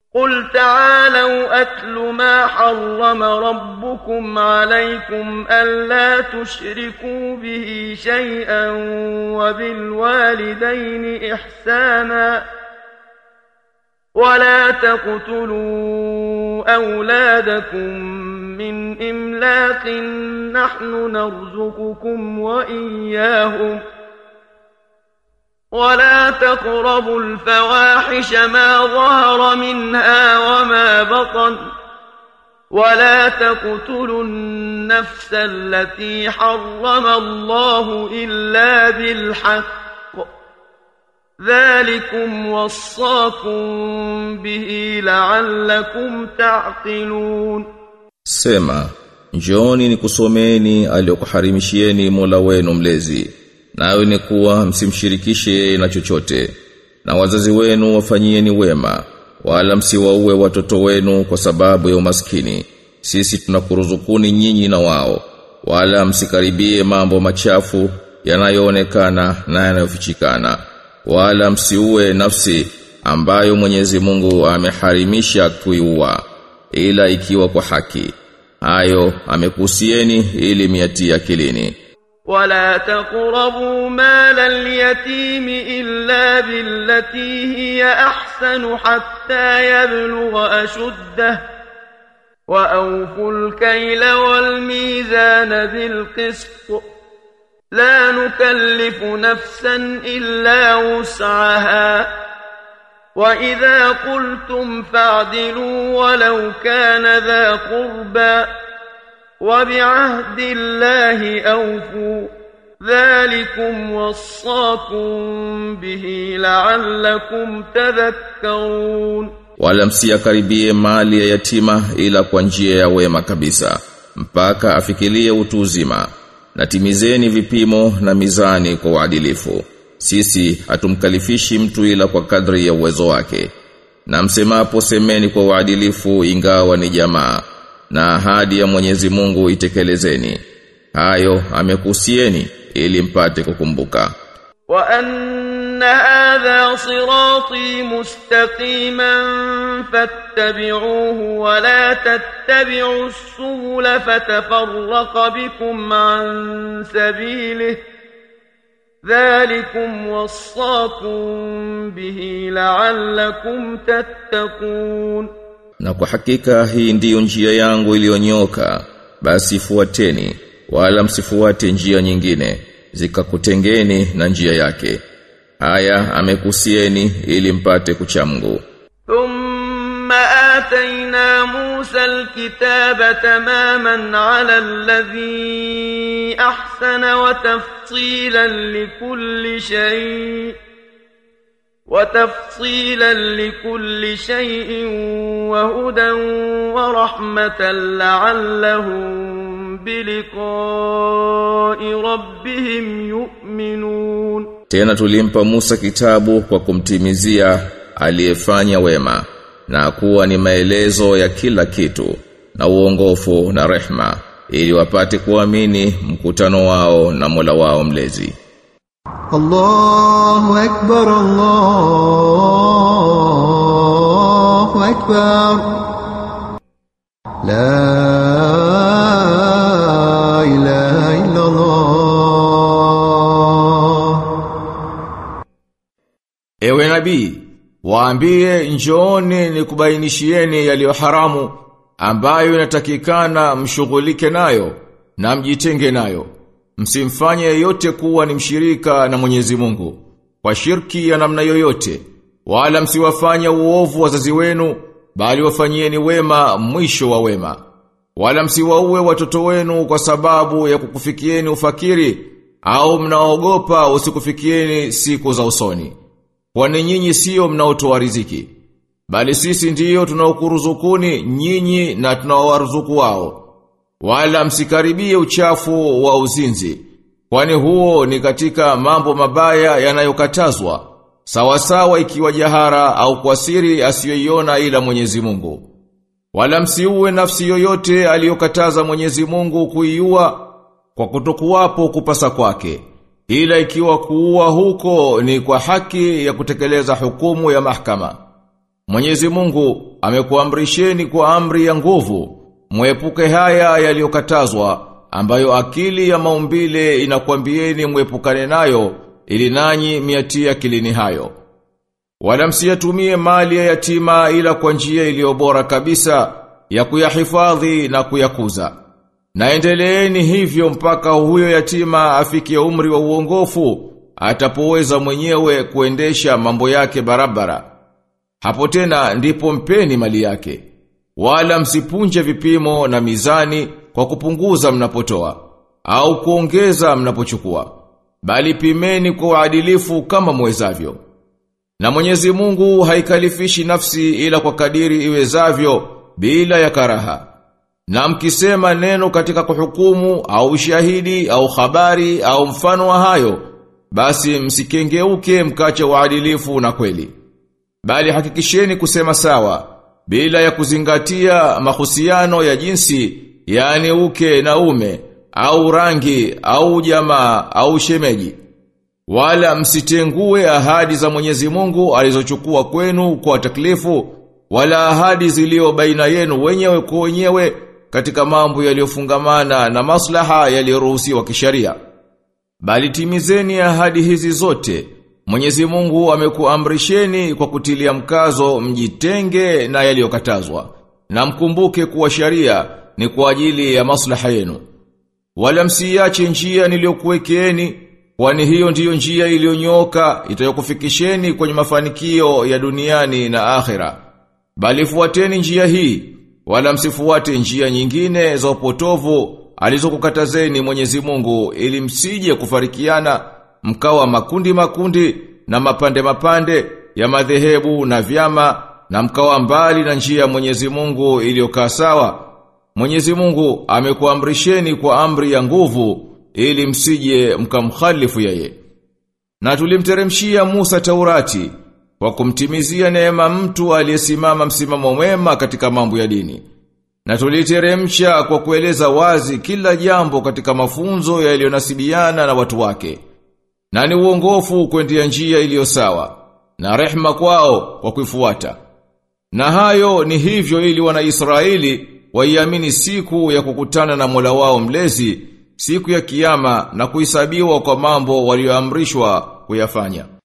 قل تعالوا أتل ما حرم ربكم عليكم ألا تشركوا به شيئا وبالوالدين إحسانا ولا تقتلوا أولادكم من إملاق نحن نرزقكم وإياهم ولا تقربوا الفواحش ما ظهر منها وما بطن ولا تقتلوا النفس التي حرم الله إلا بالحق ذلكم وصاكم به لعلكم تعقلون Sema, njooni nikusomeni aliyokuharimishieni Mola wenu mlezi. Nayo ni kuwa msimshirikishe yeye na chochote. Na wazazi wenu wafanyieni wema, wala msiwaue watoto wenu kwa sababu ya umaskini. Sisi tunakuruzukuni nyinyi na wao. Wala msikaribie mambo machafu yanayoonekana na yanayofichikana. Wala msiue nafsi ambayo Mwenyezi Mungu ameharimisha kuiua ila ikiwa kwa haki. Hayo amekusieni ili miatie akilini. ولا تقربوا مال اليتيم إلا بالتي هي أحسن حتى يبلغ أشده وأوفوا الكيل والميزان بالقسط لا نكلف نفسا إلا وسعها وإذا قلتم فاعدلوا ولو كان ذا قربى وبعهد الله أوفوا ذلكم وصاكم به لعلكم تذكرون Wala msiyakaribie mali ya yatima ila kwa njia ya wema kabisa mpaka afikirie utu uzima na timizeni vipimo na mizani kwa uadilifu sisi hatumkalifishi mtu ila kwa kadri ya uwezo wake na msemapo semeni kwa uadilifu ingawa ni jamaa na ahadi ya Mwenyezi Mungu itekelezeni hayo amekusieni ili mpate kukumbuka وأن هذا صراطي مستقيما فاتبعوه ولا تتبعوا السبل فتفرق بكم عن سبيله ذلكم وصاكم به لعلكم تتقون na kwa hakika hii ndiyo njia yangu iliyonyoka basi fuateni wala msifuate njia nyingine zikakutengeni na njia yake haya amekusieni ili mpate kuchamgu ثم آتينا موسى الكتاب تماما على الذي أحسن وتفصيلا لكل شيء وتفصيلا لكل شيء وهدى ورحمة لعلهم بلقاء ربهم يؤمنون tena tulimpa Musa kitabu kwa kumtimizia aliyefanya wema na kuwa ni maelezo ya kila kitu na uongofu na rehma ili wapate kuamini mkutano wao na Mola wao mlezi الله أكبر الله أكبر لا إله إلا الله Ewe nabii, waambie njooni nikubainishieni yaliyo haramu ambayo inatakikana mshughulike nayo na mjitenge nayo. Msimfanye yeyote kuwa ni mshirika na Mwenyezi Mungu kwa shirki ya namna yoyote, wala msiwafanye uovu wazazi wenu, bali wafanyieni wema mwisho wa wema. Wala msiwaue watoto wenu kwa sababu ya kukufikieni ufakiri au mnaogopa usikufikieni siku za usoni. Kwani nyinyi sio mnaotoa riziki, bali sisi ndiyo tunaokuruzukuni nyinyi na tunaowaruzuku wao. Wala msikaribie uchafu wa uzinzi, kwani huo ni katika mambo mabaya yanayokatazwa, sawasawa ikiwa jahara au kwa siri asiyoiona ila Mwenyezi Mungu. Wala msiue nafsi yoyote aliyokataza Mwenyezi Mungu kuiua kwa kutokuwapo kupasa kwake. Ila ikiwa kuua huko ni kwa haki ya kutekeleza hukumu ya mahakama. Mwenyezi Mungu amekuamrisheni kwa amri ya nguvu, mwepuke haya yaliyokatazwa ambayo akili ya maumbile inakwambieni mwepukane nayo ili nanyi miatia kilini hayo. Wala msiyatumie mali ya yatima ila kwa njia iliyo bora kabisa ya kuyahifadhi na kuyakuza. Naendeleeni hivyo mpaka huyo yatima afikie umri wa uongofu atapoweza mwenyewe kuendesha mambo yake barabara. Hapo tena ndipo mpeni mali yake. Wala msipunje vipimo na mizani kwa kupunguza mnapotoa au kuongeza mnapochukua. Bali pimeni kwa uadilifu kama mwezavyo. Na Mwenyezi Mungu haikalifishi nafsi ila kwa kadiri iwezavyo bila ya karaha. Na mkisema neno katika kuhukumu au shahidi au habari au mfano wa hayo, basi msikengeuke mkache uadilifu na kweli. Bali hakikisheni kusema sawa bila ya kuzingatia mahusiano ya jinsi, yani uke na ume au rangi au jamaa au shemeji. Wala msitengue ahadi za Mwenyezi Mungu alizochukua kwenu kwa taklifu wala ahadi zilio baina yenu wenyewe kwa wenyewe katika mambo yaliyofungamana na maslaha yaliyoruhusiwa kisharia. Bali timizeni ahadi hizi zote. Mwenyezi Mungu amekuamrisheni kwa kutilia mkazo mjitenge na yaliyokatazwa. Na mkumbuke kuwa sharia ni kwa ajili ya maslaha yenu. Wala msiache njia niliyokuwekeeni kwani hiyo ndiyo njia iliyonyoka itayokufikisheni kwenye mafanikio ya duniani na akhera. Bali fuateni njia hii, wala msifuate njia nyingine za upotovu alizokukatazeni Mwenyezi Mungu ili msije kufarikiana mkawa makundi makundi na mapande mapande ya madhehebu na vyama na mkawa mbali na njia ya Mwenyezi Mungu iliyokaa sawa. Mwenyezi Mungu amekuamrisheni kwa amri ya nguvu ili msije mkamkhalifu yeye. Na tulimteremshia Musa Taurati kwa kumtimizia neema mtu aliyesimama msimamo mwema katika mambo ya dini. Na tuliteremsha kwa kueleza wazi kila jambo katika mafunzo yaliyonasibiana na watu wake. Na ni uongofu kwendea njia iliyo sawa na rehma kwao kwa kuifuata. Na hayo ni hivyo ili wana Israeli waiamini siku ya kukutana na Mola wao mlezi siku ya kiyama na kuhesabiwa kwa mambo walioamrishwa kuyafanya.